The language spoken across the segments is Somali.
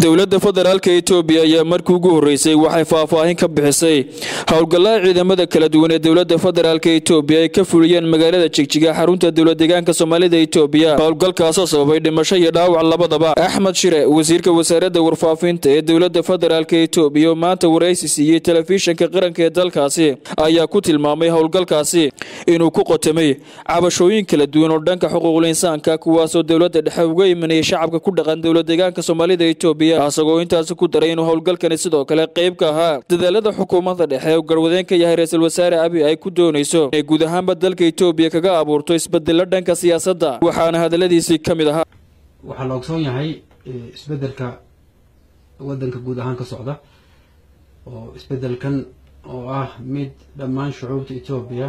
dowladda federaalka etoobiya ayaa markii ugu horreysay waxay faahfaahin ka bixisay howlgallada ciidamada kala duwan ee dowladda federaalka etoobiya ay ka fuliyeen magaalada jigjiga xarunta dowlad deegaanka soomaalida etoobiya howlgalkaasoo sababay dhimasho iyo dhaawac labadaba axmed shire wasiirka wasaaradda warfaafinta ee dowladda federaalka etoobiya oo maanta waraysi siiyey telefishinka qaranka ee dalkaasi ayaa ku tilmaamay howlgalkaasi inuu ku qotamay cabashooyin kala duwan oo dhanka xuquuqul insaanka kuwaasoo dowladda dhexe uga imanayay shacabka ku dhaqan dowlad deegaanka soomaalida etoobiya asagoo intaasi ku daray inuu howlgalkani sidoo kale qayb ka ahaa dadaalada xukuumadda dhexe oo garwadeen ka yahay ra-iisul wasaare abi ay ku doonayso inay guud ahaanba dalka etoobiya kaga abuurto isbedelo dhanka siyaasadda waxaana hadaladiisii ka mid ahaa waxaa la ogsoon yahay isbedelka wadanka guud ahaan ka socda oo isbedelkan oo ah mid dhammaan shucuubta etoobiya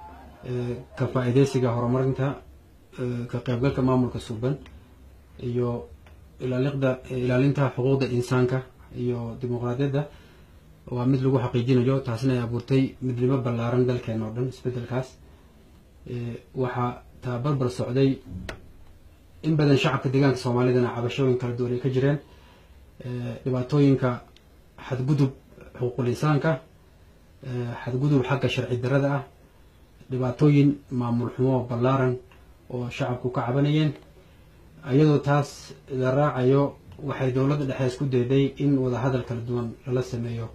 ka faa-iideysiga horumarinta ka qaybgalka maamulka suuban iyo ilaaliqda ilaalinta xuquuqda insaanka iyo dimuqraadiyadda waa mid lagu xaqiijinayo taasina ay abuurtay midnimo ballaaran dalkeena oo dhan isbedelkaas waxaa taa barbar socday in badan shacabka deegaanka soomaalidana cabashooyin kala duwan ay ka jireen dhibaatooyinka xadgudub xuquuqul insaanka xadgudub xagga sharci darada ah dhibaatooyin maamul xumo ballaaran oo shacabku ka cabanayeen iyadoo taas la raacayo waxay dowladda dhexe isku dayday in wadahadal kala duwan lala sameeyo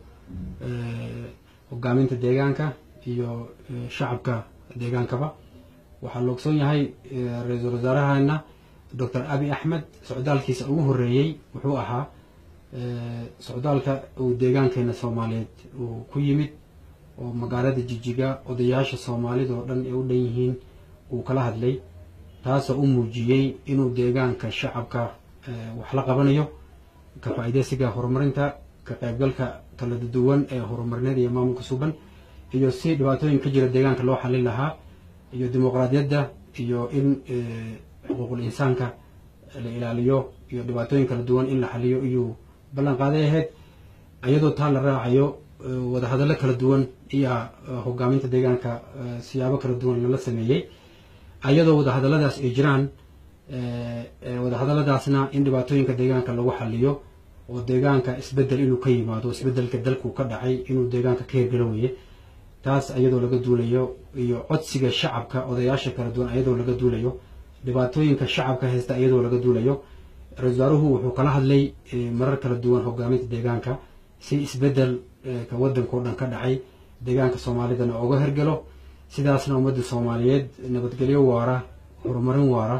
hogaaminta deegaanka iyo shacabka deegaankaba waxaa la ogsoon yahay ra-iisul wasaarahana doctor abi axmed socdaalkiisa ugu horeeyey wuxuu ahaa socdaalka uu deegaankeena soomaaliyeed uu ku yimid oo magaalada jijiga odayaasha soomaalida oo dhan ay u dhan yihiin uu kala hadlay taasoo u muujiyey inuu deegaanka shacabka wax la qabanayo ka faa-iideysiga horumarinta ka qaybgalka kala duwan ee horumarineed iyo maamulka suuban iyo si dhibaatooyin ka jira deegaanka loo xalin lahaa iyo dimuqraadiyadda iyo in xuquuqul insaanka la ilaaliyo iyo dhibaatooyin kala duwan in la xaliyo iyuu ballan qaaday ahayd iyadoo taa la raacayo wadahadallo kala duwan iyo hogaaminta deegaanka siyaabo kala duwan lala sameeyey iyadoo wadahadalladaas ay jiraan wadahadalladaasna in dhibaatooyinka deegaanka lagu xaliyo oo deegaanka isbedel inuu ka yimaado isbedelka dalku ka dhacay inuu deegaanka ka hirgalo weye taas iyadoo laga duulayo iyo codsiga shacabka odayaasha kala duwan iyadoo laga duulayo dhibaatooyinka shacabka haysta iyadoo laga duulayo ra-isul wasaaruhu wuxuu kala hadlay marar kala duwan hogaaminta deegaanka si isbedel ka wadanka o dhan ka dhacay deegaanka soomaalidana oga hirgalo sidaasna ummadda soomaaliyeed nabadgelyo waara horumarin waara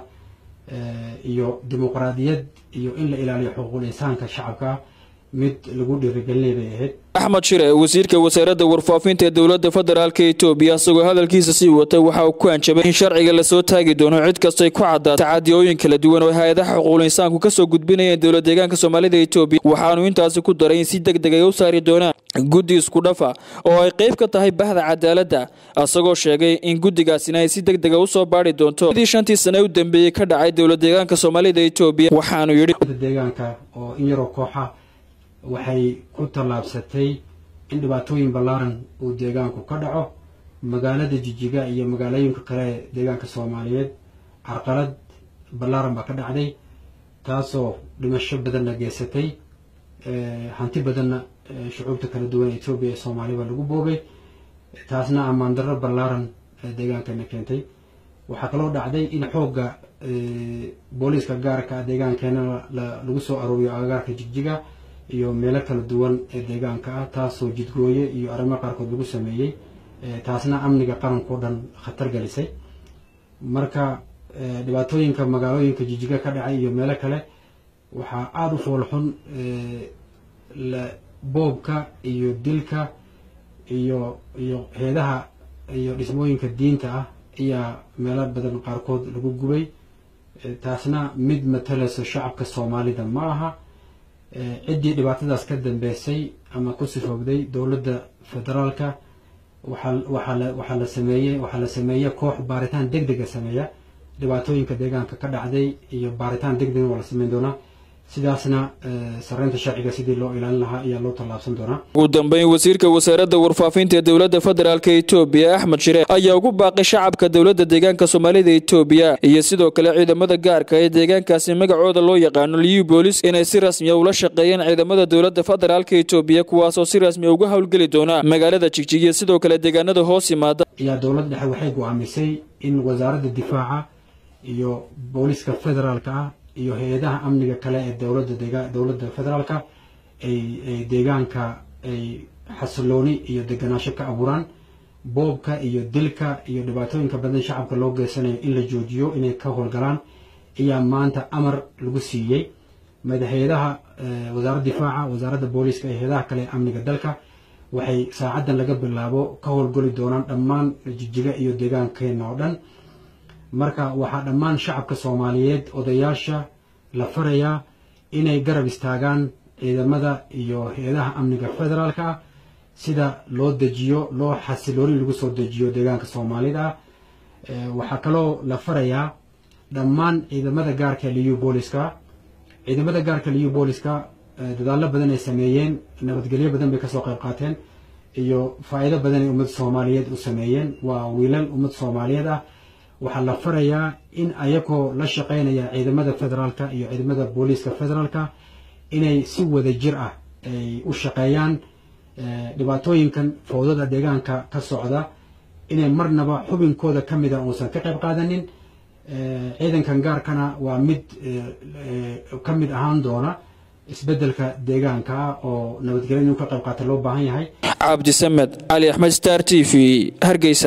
iyo dimuqraadiyad iyo in la ilaaliyo xuquuqul insaanka shacabka mid lagu dhiirigelinay bay ahayd axmed shire wasiirka wasaaradda warfaafinta ee dowladda federaalka etoobiya isagoo hadalkiisa sii watay waxa uu ku anjabay in sharciga lasoo taagi doono cid kastay ku caddaa tacadiyooyin kala duwan oo hay-adaha xuquuqul insaanku kasoo gudbinayeen dowlad deegaanka soomaalida etoobiya waxaanu intaasi ku daray in si deg deg ay u saari doonaan guddi isku dhafa oo ay qayb ka tahay bahda cadaaladda isagoo sheegay in guddigaasina ay si deg dega usoo baari doonto sidii shantii sane u dambeeyey ka dhacay dowlad deegaanka soomaalida etoobiya waxaanu yidhi deegaanka oo in yaroo kooxa waxay ku tallaabsatay in dhibaatooyin ballaaran uu deegaanku ka dhaco magaalada jijiga iyo magaalooyinka kale ee deegaanka soomaaliyeed carqalad ballaaran baa ka dhacday taasoo dhimasho badanna geysatay hanti badanna shucuubta kala duwan ee etoobiya ee soomaaliba lagu boogay taasna ammaan darro ballaaran deegaankana keentay waxaa kaloo dhacday in xoogga booliiska gaarka deegaankeena lagu soo arooriyo agagaarka jigjiga iyo meelo kala duwan ee deegaanka ah taasoo jidgooye iyo arrimo qaarkood lagu sameeyey taasna amniga qaranka o dhan khatar gelisay marka dhibaatooyinka magaalooyinka jijiga ka dhacay iyo meelo kale waxaa aada u foolxun boobka iyo dilka iyo iyo heedaha iyo dhismooyinka diinta ah ayaa meelo badan qaarkood lagu gubay taasna mid matalayso shacabka soomaalida ma aha ciddii dhibaatadaas ka dambeysay ama ku sifoogday dowladda federaalka waxaa waxaa la waxaa la sameeyey waxaa la sameeye koox baaritaan deg dega sameeya dhibaatooyinka deegaanka ka dhacday iyo baaritaan deg dega waa la sameyn doonaa sidaasna sareynta sharciga sidii loo ilaalin lahaa ayaa loo tallaabsan doonaa ugu dambeyn wasiirka wasaaradda warfaafinta ee dowladda federaalk etoobiya axmed shire ayaa ugu baaqay shacabka dowladda deegaanka soomaalida etoobiya iyo sidoo kale ciidamada gaarka ee deegaankaasi magacooda loo yaqaano liyu boolis inay si rasmiya ula shaqeeyeen ciidamada dowladda federaalk etoobiya kuwaasoo si rasmiya uga howlgeli doona magaalada jigjig iyo sidoo kale deegaanada hoos yimaada ayaa dowladda dhexe waxay go-aamisay in wasaaradda difaaca iyo booliska federaalka ah iyo hay-adaha amniga kale ee dowladda dega dowladda federaalka ay ay deegaanka ay xasilooni iyo deganaansho ka abuuraan boobka iyo dilka iyo dhibaatooyinka badan shacabka loo geysanayo in la joojiyo inay ka howlgalaan ayaa maanta amar lagu siiyey madaxeedaha wasaaradda difaaca wasaaradda booliska iyo hay-adaha kale ee amniga dalka waxay saacaddan laga bilaabo ka howlgeli doonaan dhammaan jijiga iyo deegaankeena oo dhan marka waxaa dhammaan shacabka soomaaliyeed odayaasha la farayaa inay garab istaagaan ciidamada iyo hay-adaha amniga federaalka ah sida loo dejiyo loo xasilooni lagu soo dejiyo deegaanka soomaalida ah waxaa kaloo la farayaa dhammaan ciidamada gaarka liyu booliska ciidamada gaarka liyu booliska dadaallo badan ay sameeyeen nabadgelyo badan bay kasoo qayb qaateen iyo faa-iido badan ay ummadda soomaaliyeed u sameeyeen waa wiilal ummad soomaaliyeed ah waxaa la farayaa in ayagoo la shaqeynaya ciidamada federaalka iyo ciidamada booliiska federaalka inay si wada jir ah ay u shaqeeyaan dhibaatooyinkan fowdada deegaanka ka socda inay marnaba xubinkooda ka mida uusan ka qayb qaadanin ciidankan gaarkana waa mid ka mid ahaan doona isbedelka deegaanka ah oo nabadgelya inuu ka qayb qaata loo baahan yahay cabdisamed cali axmed star t v hargeysa